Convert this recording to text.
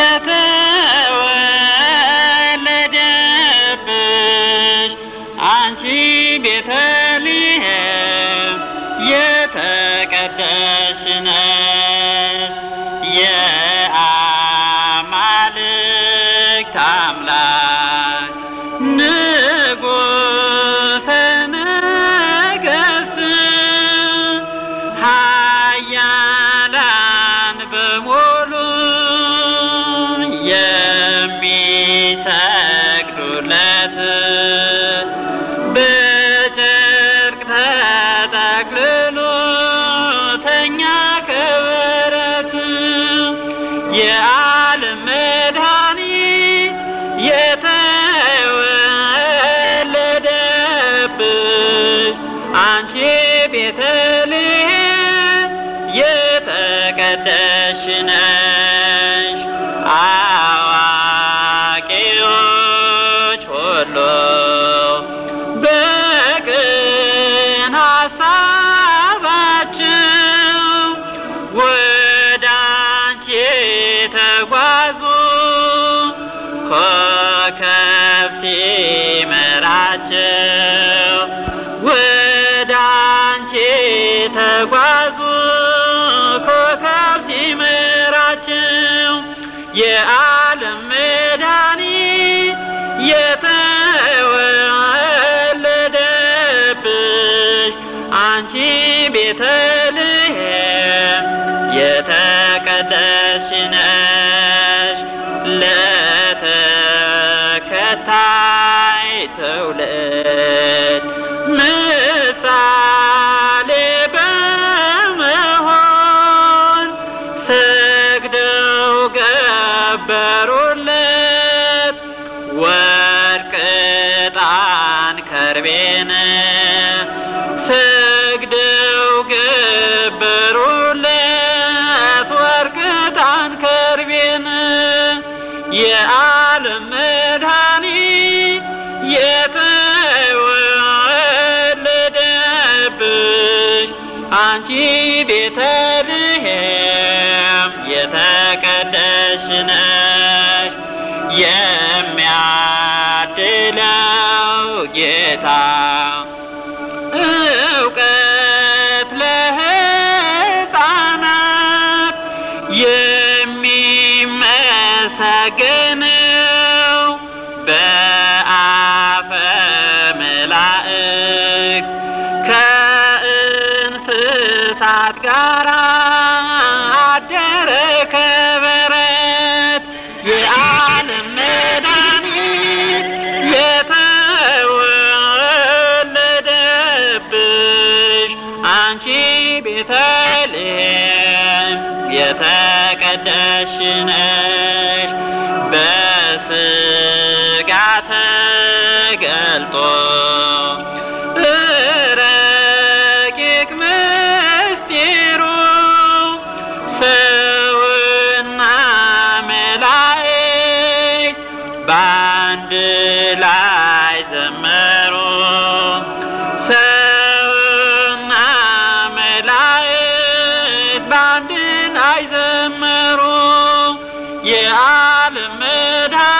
የተወለደብሽ አንቺ ቤተልሔም የተቀደስሽ ነሽ የአማልክት አምላክ ንጉሠ ነገሥት ኃያላን በሙሉ የሚሰግዱለት በጨርቅ ተጠቅልሎ ተኛ ከበረት የዓለም መድኃኒት የተወለደብሽ አንቺ ቤተልሔም የተቀደስሽ ነሽ። አዋቂዎች ሁሉ በቅን ሀሳባቸው ወደ አንቺ ተጓዙ ኮከብ ሲመራቸው ወደ አንቺ ተጓዙ ኮከብ ሲመራቸው የዓለም መድኃኒት የተወለደብሽ አንቺ ቤተልሔም የተቀደስሽ ነሽ ለተከታይ ትውልድ ምሳሌ በመሆን ሰግደው ገበሩለት ወርቅ ዕጣን ከርቤን ሰግደው ገበሩለት ወርቅ ዕጣን ከርቤን የዓለም መድኃኒት የተወለደብሽ አንቺ ቤተልሔም የተቀደስሽ ነሽ የሚያድለው ጌታ እውቀት ለሕፃናት የሚመሰገነው በአፈ መላእክት ከእንስሳት ጋር አደረ ከበረት የዓለም መድኃኒት የተወለደብሽ አንቺ ቤተልሔም የተቀደስሽ ነሽ በሥጋ ተገልጦ ረቂቅ ምስጢሩ ሰውና መላእክት በአንድ ላይ ዘመሩ ሰውና መላእክት በአንድ ላይ ዘመሩ የዓለም መድኃኒት